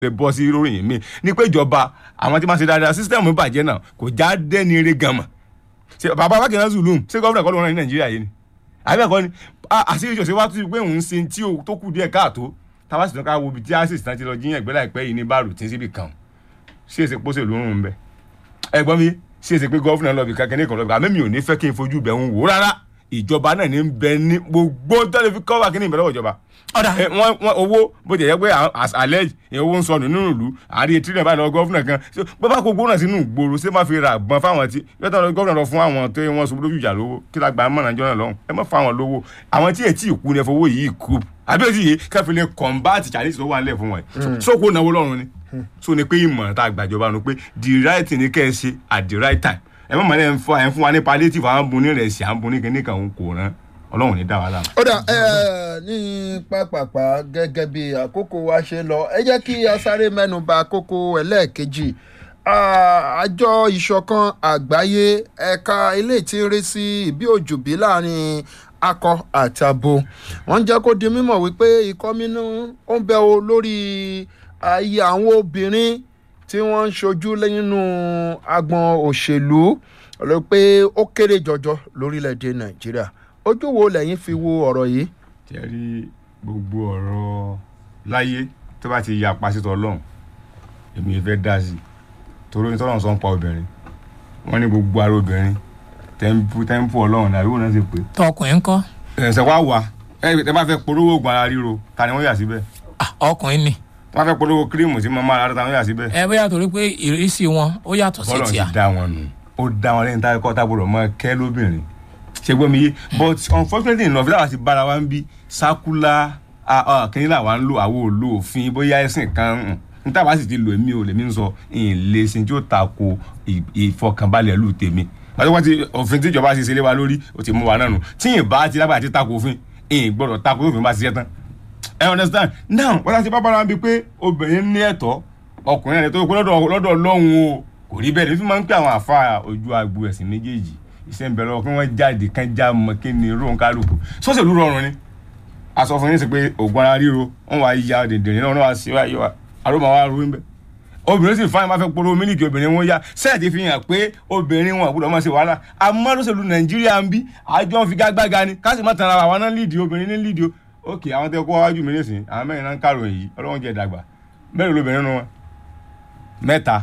lè bọ́ sí ròyìn mi ní pé ìjọba àwọn tí máa ṣe dáadáa sísítẹ́ẹ̀mù bàjẹ́ náà kò já dẹ́ni eré gan mọ̀ ṣe bàbá bákẹ́rẹ́ zulum ṣé gọ́ọ̀nà kọ́ ló rán ní nàìjíríà yìí ni àbẹ́ ẹ̀kọ́ ni àṣírí ìṣòṣe wá tún pé òun ṣe tí tó kù díẹ̀ káàtó táwa sì tán ká wo ibi tí access tán ti lọ jíyàn ìgbẹ́ láìpẹ́ yìí ní báàrù tí ń síbi kan ṣé èsè pósè ló ń rún bẹ́ẹ̀ ẹ̀gbọ́n mi ṣé èsè pé gọ́ọ̀nà lọ́ọ̀bì kankan ní ìkànnì àmì mi ò ní fẹ́ kí n fojú bẹ̀ ń wò rárá ìjọba náà ní bẹ ní gbogbo tẹ́lẹ̀ fi kọ́wà kí ní ìbẹ̀rẹ̀ ìjọba ọ̀dà wọ́n wọ́n owó bó jẹ́ pé as alleged ìyẹn owó ń sọnù nínú ìlú àárín etí náà báyìí lọ gọ́fúnà kan pé bá kó gbóná sínú ìgboro ṣé má fi ra àgbọn fáwọn tí yọtọ̀ lọ gọ́fúnà lọ fún àwọn tó wọ́n sọ lójú ìjà lówó kí la gba mọ̀nà jọ́nà lọ́hùn ẹ má fáwọn lówó àwọn tí ètí ìkú ni ẹ fowó yìí kú àbí ètí yìí kẹfì lè combat challenge tó wà nílẹ̀ fún wọn sóko náwó lọ́rùn ni so ni pé ìmọ̀ràn tá a gbàjọba nu pé the right thing ni kẹ́ ẹ ṣe at the right time ẹ mọ̀ mọ́ ẹ ń fún wa ní palliative àwọn bunni rẹ̀ sí àwọn bunni kìnnìkan kò rán ọlọ́run ní dá wa láàmú. ó dà ẹ ní pápápá gẹ́gẹ́ bí àkókò wa ṣe lọ ẹ jẹ́ kí a sáré mẹ́nu bà kókó ẹlẹ́ẹ̀kejì àjọ ìṣọ̀kan àgbáyé ẹ̀ka ilé tí ń rí sí ìbí òjòbí láàrin akọ àti abo wọ́n jẹ́ kó di mímọ̀ wípé ikọ́ mínú ó ń bẹ o lórí ayé àwọn obìnrin tí wọ́n ń ṣojú nínú agbọn òṣèlú ló pé ó kéré jọjọ lórílẹ̀‐èdè nàìjíríà ojú wo lẹ́yìn fi wo ọ̀rọ̀ yìí. ṣe rí gbogbo ọ̀rọ̀ láyé tó bá ti ya pásítọ̀ ọlọ́run èmi fẹ́ dá sí i torí ní tọ́lọ́run sọ ń pa obìnrin wọ́n ní gbogbo ara obìnrin tẹ́ḿpù tẹ́ḿpù ọlọ́run náà àbí wọ́n náà ṣe pé. tọkùnrin ńkọ́. ẹ̀sẹ̀ wá wà ẹ tẹ́ bá fẹ́ polówó oògùn ara ríro ta ni wọ́n yà síbẹ̀. Ah, ọkùnrin ni. tẹ́ bá fẹ́ polówó kírímù tí mo máa ra ta ni wọ́n yà síbẹ̀. ẹ bóyá torí pé ìrísí wọn ó yàtọ̀ sí bọ́lọ̀ tìá. ti dá wọn nù ó dá wọn lẹ́yìn táwọn kọ́ tábìlì ọmọ kẹ́ lóbìnrin ṣe gbọ́ mi yé but unfortunately enough láwa ti bára wa ń bí sákúlá kínní làwa ń lò àwo ò lo òfin bóyá ẹ̀sìn kan níta bá sì ti lò èmi ò lèmi ń sọ ìlé sin tí ó tako ìfọkànbalẹ̀ lù tèmi pàtó wọ́n ti òfin tíjọba ṣe ṣe lé wa lórí ó ti mú wa náà nù tí ì bá ti lágbàá ti tako òfin ì gbọ́dọ̀ tako òfin bá ṣiṣẹ́ tán ẹ understand now wọ́n ti bá bára wa bí pé obìnrin ní ẹ̀tọ́ ọkùnrin ẹ̀ tó kó lọ́dọ̀ lọ́dọ̀ lọ́hùn o kò rí bẹ́ẹ̀ ní fi máa ń pè àwọn àfa ojú agbo ẹ̀sìn méjèèjì iṣẹ́ ń bẹ lọ́wọ́ kí wọ́n jáde kán já mọ́ kí ni róun kálukú sọ́sẹ̀lú rọrùn ni aṣọ fún yín sí pé ògùn ara ríro wọ́n wá ya dèdèrè náà wọ́n wá sí wáyé wa àrùn máa wá ru ń bẹ obìnrin sì fáwọn máa fẹ́ polówó mílíkì obìnrin wọn yá sẹ́ẹ̀tì fi hàn pé obìnrin wọn àbúrò máa ṣe wàhálà àmọ́ lọ́sẹ̀lú nàìjíríà ń bí àjọ ń fi gágbága ni ká sì má tan ara wa náà lídìí obìnrin ní lídìí ok àwọn tẹ kó wájú mi nísìnyí àwọn mẹ́rin náà ń kàròyìn yìí ọlọ́run jẹ́ dàgbà mẹ́rin lóbìnrin nínú wọn mẹ́ta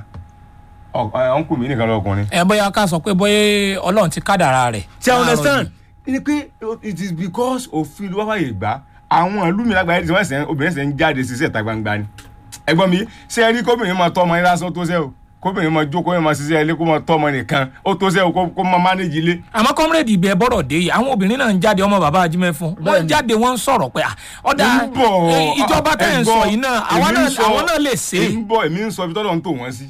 ọ̀nkù mi nìkan lọkùnrin. ẹ bóyá ká sọ pé bóyá ọlọ́run ti kádàrá rẹ̀. ṣé i understand ni pé it is because òfin ló wá fàyè gbà àwọn ìlú mi lágbàáyé tí wọ́n ṣe obìnrin ṣe ń jáde sí ìta gbangba ni ẹ̀gbọ́n mi ṣé ẹ rí kóbìnrin máa tọ́ ọmọ yín lásán tó ṣe o kóbìnrin máa jókòó yín máa ṣiṣẹ́ ilé kó máa tọ́ ọmọ nìkan ó tó ṣe o kó máa mánéjì ilé. àmọ́ kọ́mírèdì ibẹ̀ bọ́rọ̀ dé yìí àwọn obìnrin náà ń jáde ọmọ bàbá ajímẹ́ fún wọ́n ń jáde wọ́n ń sọ̀rọ̀ pé ọ̀dà ń bọ̀ ìjọba tẹ̀ ń sọ yìí náà àwọn náà lè ṣe é. ń bọ̀ èmi ń sọ ibi tọ́lọ́ ń tò wọ́n sí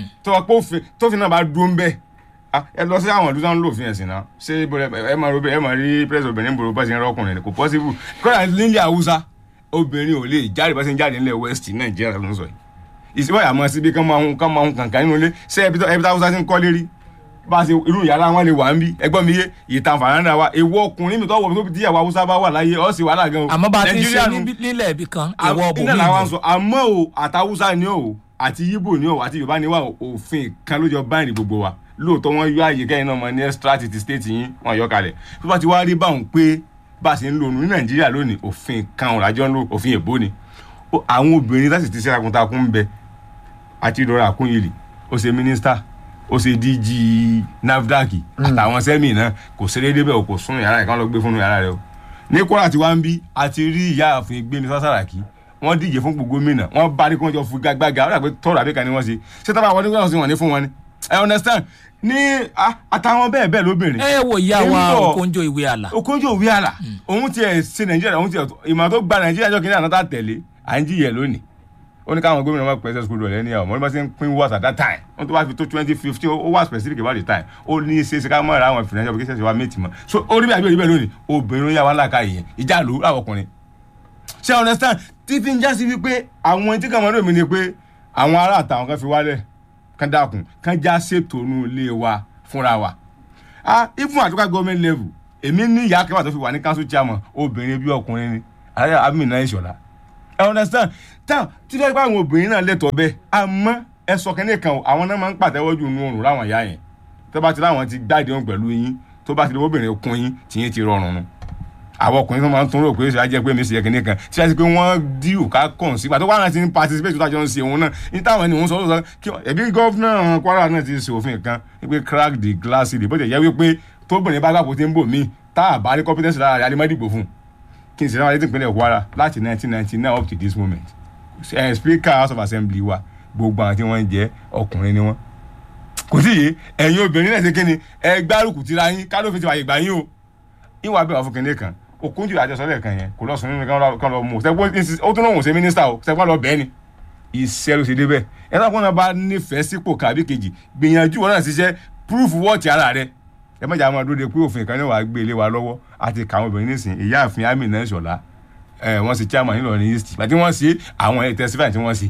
tófin náà bá dúró ń bẹ́ẹ̀ ẹ lọ sí àwọn ìlú táwọn lòfin ẹ̀sìn náà ṣé ẹ máa ẹ máa rí pírẹsì obìnrin bòrò bá ṣe ń rọkùnrin kò pọ́sibú kọ́ra nílẹ̀ haúsá obìnrin ò lè jáde bá ṣe ń jáde nílẹ̀ west nàìjíríà ló ń sọ yìí ìsìnkú àmọ́ síbi kán máa ń kán máa ń kàǹkà nínú ilé ṣé ẹbí tí haúsá ti ń kọ́ lérí bá a ṣe irú yàrá wọn lè wà ń bí ẹgbọ́n mi yé ìtàn fàràǹdà wa èwo ọkùnrin mi tó wọ̀ tó tíyàwó haúsá bá wà láyé ọ̀ sì wàhálà gan o àmọ́ bá a ti ń ṣe nílẹ̀ ibì kan ìwọ bòmí ìlú àmọ́ o àtàwùsá ni o àti yíbò ni o àti yorùbá ni wa òfin kan ló jọ báyìí gbogbo wa lóòótọ́ wọ́n yọ àyè kẹ́yìn náà mọ ní extract ti state yín wọ́n yọ kalẹ̀ tó bá ti wá rí báwọn pé bá a ṣe ń lò ní nàìjíríà lónìí òfin kan ọ̀làjọ́ ń lò òfin èbó ni àwọn obìnrin láti ti ṣe takuntakun ń bẹ àti ìdọ̀rọ̀ àkúnyèlè ó ṣe mínísítà ó ṣe dg nafdac àtàwọn sẹ́mì náà kò ṣeré débẹ̀ o kò sún yàrá rẹ̀ kán lọ gbé fún yàrá rẹ̀ o ní kóra tí wàá ń bí àti rí ìyá àfin gbémi sásàràkí wọ́n díje fún gbogbo gómìnà wọ́n bá ní kí wọ́n jọ fún gbàgbàgà ó dà pé tọrọ àbíkà ni wọ́n ṣe ṣé tábà wọ́n ní wọ́n sì wọ́n ní fún wọn ni i understand ní àtàwọn bẹ́ẹ̀ bẹ́ẹ̀ lóbìnrin. ẹ wo ìyá wa okonjo ìwé àlà. okonjo ìwé àlà òun tiẹ̀ ṣe nàìjíríà òun tiẹ̀ ìmọ̀ tó gba nàìjíríà jọ kìnìún àná tá tẹ̀lé à ń jìyẹ lónìí ó ní káwọn gómìnà máa pèsè school rẹ̀ ní àwọn ọmọ ṣe ń pín wọ́ọ̀sì at that time wọ́n tó bá fi tó twenty fifteen ó wà specific about the time ó ní ṣe ṣe ká mọ̀ ra àwọn financial applications wa méjì mọ́ so ó rí bí àbí òrí bẹ́ẹ̀ lónìí obìnrin ó yà wá láàka ìyẹn ìjà ló láwọn ọkùnrin ṣé understand tí fi ń já sí wípé àwọn tí kàn mọ́ lómi ni pé àwọn ará àtàwọn kan fi wálẹ̀ kán dákun kán já ṣètò inú ilé wa fúnra wa ah even at local government level èmi ní ìyá kẹwàá tó fi wà ní council chairman obìnrin bí ọkùnrin ni alájà amina ìṣọ̀lá ẹ understand táwọn tí fẹ́ẹ́ bá àwọn obìnrin náà lẹ́tọ̀ọ́ bẹ́ẹ̀ àmọ́ ẹ sọ kẹ́ni kan o, àwọn náà máa ń pàtẹ́wọ́ jù nù oòrùn láwọn ìyá yẹn tó bá ti láwọn ti gbáde wọn pẹ̀lú yín tó bá ti lówó obìnrin kún yín tìyín ti rọrùn nu àwọn ọkùnrin tó máa ń tún rò pé ṣe á jẹ́ pé mi ṣe kẹ́ni kan tí wọ́n ti pé wọ́n díù ká kàn sí pàtó wàhálà ti ń participate tó tájọ́ ń ṣe òun náà ní táwọn ènìyàn sọ sọ kí ẹbí gọ́fúnà Kwara náà ti ṣe òfin kan wípé crack the glass ceiling bó ti yẹ wípé tóbìnrin bá gbàgbó tí ń bò míì tá a bá rí competence lára rẹ̀ alimọ́dìbò fún un kí n sì ráwọn létí ìpínlẹ̀ Kwara láti 1999 up to this moment ẹ speaker house of assembly wa gbogbo àwọn tí wọ́n ń jẹ́ ọkùnrin ni wọ́n kò sí yìí ẹ̀yin obìnrin náà ṣe kí ni ẹ gbárùkù tira yín kálófin ti wàyè gbà yín o ìwà bẹ́ẹ̀ wà fún kinní kan Okunju àjọsọ́lẹ̀ kan yẹn kò lọ sùn nínú kan lọ mú sẹ́gbọ́n ó tún náà wọ́n ṣe mínísítà o sẹ́gbọ́n lọ bẹ́ẹ̀ ni iṣẹ́ ló ṣe débẹ̀ ẹ náà kọ́nà bá nífẹ̀ẹ́ sípò kàbí kejì gbìyànjú wọn náà ṣiṣẹ́ proof wọ́ọ̀tì ara rẹ ẹ má jà máa dúró de pé òfin kan ní wàá gbé ilé wa lọ́wọ́ àti kàwọn obìnrin nísìn ìyáàfin Amina Ṣọlá ẹ wọ́n ṣe chairman nílọrin east àti wọ́n ṣe àwọn ẹ̀ testify tí wọ́n ṣe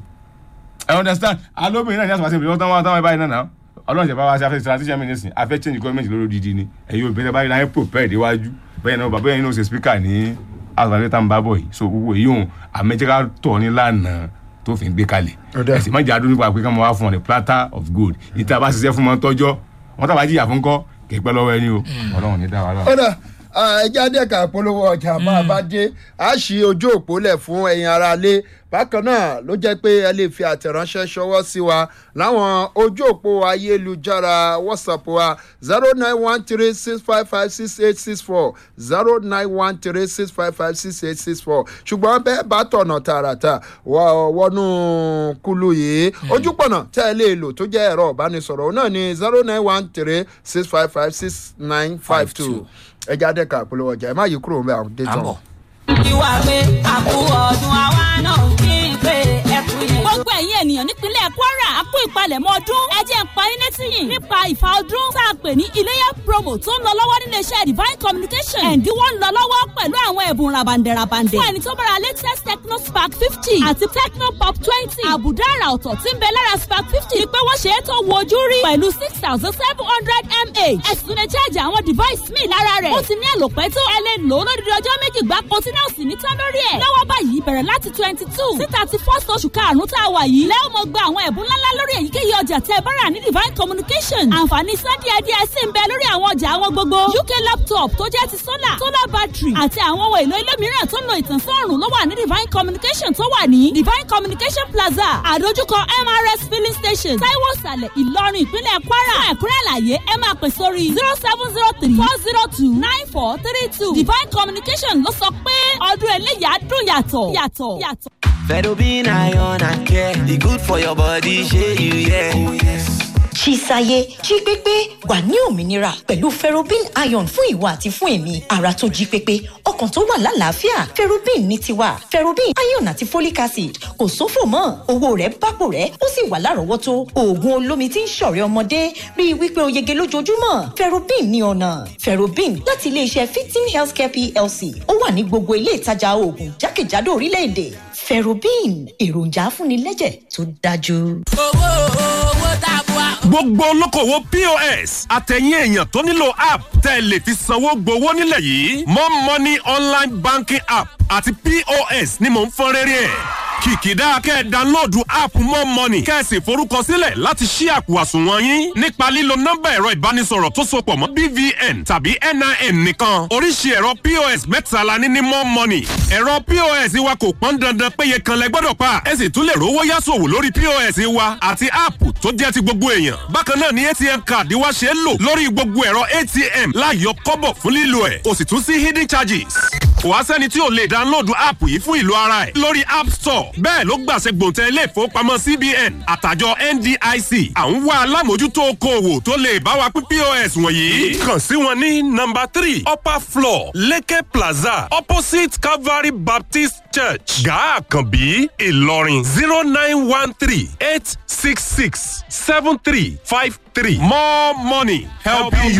ẹ understand alóbìnrin náà ní àtúnṣe ìbílẹ̀ ọ̀tán wọn táwọn ẹ̀ báyìí náà náà ọlọ́run ṣe bá wa ṣe afẹ́ transition ministry afẹ́ change government lórí odidi ni ẹ̀yin obìnrin báyìí láyé prepare déwájú bẹ́ẹ̀ náà bàbá yẹn ní o ṣe speaker ní àgbàlẹ́ tá n bá bọ̀ yìí so gbogbo èyí òun àmẹ́jẹ́ká tọ̀ ní lánàá tó fi ń gbé kalẹ̀ Ọ̀dà. ẹ̀sìn má jà dúró nípa pé ká máa wá fún ọ ní platter of gold ìta bá ṣiṣẹ́ fún wọn tọ́jọ́ wọn tàbá jìyà fún kọ́ kì í pẹ́ lọ́wọ́ ẹni o ọlọ́run ní dáwà lọ́wọ́. ọ̀dà ẹja dẹ́ka polówó ọjà máa bá dé a ṣí ojú òpó lẹ̀ fún ẹ̀yin ara lé bákan náà ló jẹ́ pé ẹ lè fi àtẹ̀ránṣẹ́ ṣọwọ́ sí wa láwọn ojú òpó ayélujára whatsapp wa zero nine one three six five five six eight six four zero nine one three six five five six eight six four ṣùgbọ́n bẹ́ẹ̀ bá tọ̀nà tààràtà wọ- wọnú kulu yìí ojúpọ̀nà tẹ́ ẹ lè lò tó jẹ́ ẹ̀rọ ìbánisọ̀rọ̀ òun náà ni zero nine one three six five five six nine five two ẹja dẹ́ka polówó ọjà ẹ má yí kúrò ń bẹ àwọn dé tán. àbọ̀. ìwà pé àkú ọdún àwa náà kí n pé ẹkú yẹn. gbogbo ẹ̀yin ènìyàn nípínlẹ̀ kwara a kú ìpalẹ̀mọ́ ọdún ẹ jẹ́ n pa yín létí yìí nípa ìfà ọdún tá a pè ní iléyà promo tó ń lọ lọ́wọ́ nílé iṣẹ́ divine communication ẹ̀ǹdínwó ń lọ lọ́wọ́ pẹ̀lú àwọn ẹ̀bùn rabandẹ̀rabandẹ̀ fún ẹni tó bára latest techno spark fifty àti techno pop twenty àbùdá àrà ọ̀tọ̀ tí ń bẹ lára spark fifty ni pé wọ́n ṣe é tó wo ojú rí pẹ̀lú six thousand seven hundred mah ẹ̀sùn lè charge àwọn device míì lára rẹ̀ ó ti ní àlòpẹ́ tó ẹ lè lò ó lódìdí ọjọ́ méjì gbáko tí náà sì ní tán lórí ẹ̀ lọ́wọ́ báyìí bẹ̀rẹ̀ láti twenty two sí thirty first oṣù karùn-ún tá a wà yìí lẹ́wọ̀n mọ̀ gba àwọn ẹ̀bùn ńláńlá lórí èyíkéyìí ọjà tẹ́ ẹ bá rà ní divine communication àǹfààní san díẹ̀ díẹ̀ sì ń bẹ lórí àwọn ọjà àwọn gbogbo uk laptop tó jẹ́ ti solar solar battery àti àwọn ohun èlò ilé mìíràn tó ń lo ìtànsán ọ̀rùn ló wà ní divine communication tó wà ní divine communication plaza àdójúkọ mrs filling station taiwo sàlẹ̀ ìlọrin ìpínlẹ̀ kwara fún ẹ̀kúnrẹ́ àlàyé ẹ máa pè sórí zero seven zero three four zero two nine four three two divine communication ló sọ pé ọdún eléyàá dùn yàtọ̀ yàtọ̀ yàtọ̀. Fedobin iron and care. E good for your body, shey you yeah. Oh, yes. Chisaye jí pépé wà ní òmìnira pẹ̀lú ferrobin iron fún ìwà àti fún èmi ara tó jí pépé ọkàn tó wà lálàáfíà ferrobin ní tiwa ferrobin iron àti folic acid kò sófò mọ́ owó rẹ̀ bápò rẹ̀ ó sì wà lárọ̀ọ́wọ́tó oògùn olómi tí ń ṣọ̀rẹ́ ọmọdé rí i wípé o yege lójoojúmọ́ ferrobin ní ọ̀nà ferrobin láti iléeṣẹ́ fifteen healthcare plc ó wà ní gbogbo ilé ìtajà oògùn jákèjádò orílẹ̀-èdè ferrobin èròjà afúnilẹ́jẹ̀ tó dájú. owó owó tá a bu wa. gbogbo olókòwò pos àtẹ̀yìn èèyàn tó nílò app tẹ́ ẹ lè fi sanwó gbowó nílẹ̀ yìí mo money online banking app àti pos ni mò ń fọ́n rẹ́rẹ́ ẹ̀ kìkìdá kẹ́ ẹ dánlóòdù app mo money kẹ́ ẹ sì forúkọsílẹ̀ láti ṣí àpò àsùnwọ̀n yín nípa lílo nọ́mbà ẹ̀rọ ìbánisọ̀rọ̀ tó sopọ̀ mọ́ bvn tàbí nin nìkan oríṣi ẹ̀rọ pos mẹ́ta la ní ní mo money ẹ̀rọ pos wa kò pọ́n dandan péye kan lẹ gbọ́dọ̀ pa ẹ sì tún lè rówó yásòwò lórí pos wa àti app tó jẹ́ ti gbogbo èèyàn bákan náà ni atm card wa ṣe é lò lórí gbogbo ẹ̀rọ atm láyọ kọ́bọ̀ fún lílo ẹ̀ o sì tún sí hidden charges kò wá sẹ́ni tí ò lè dánlóòdù app yìí fún ìlú ara ẹ̀ lórí app store bẹ́ẹ̀ ló gbàṣẹ gbòǹtẹ̀ ilé ìfowópamọ́ cbn àtàjọ ndic à ń wá alámòjútó okòòwò tó lè bá wa pín pos wọ̀nyí. kàn sí wọn ní nọmba three upper floor leke plaza opposite calvary baptist church gaa àkànbí ìlọrin zero nine one three eight six six seven three five three more money helping you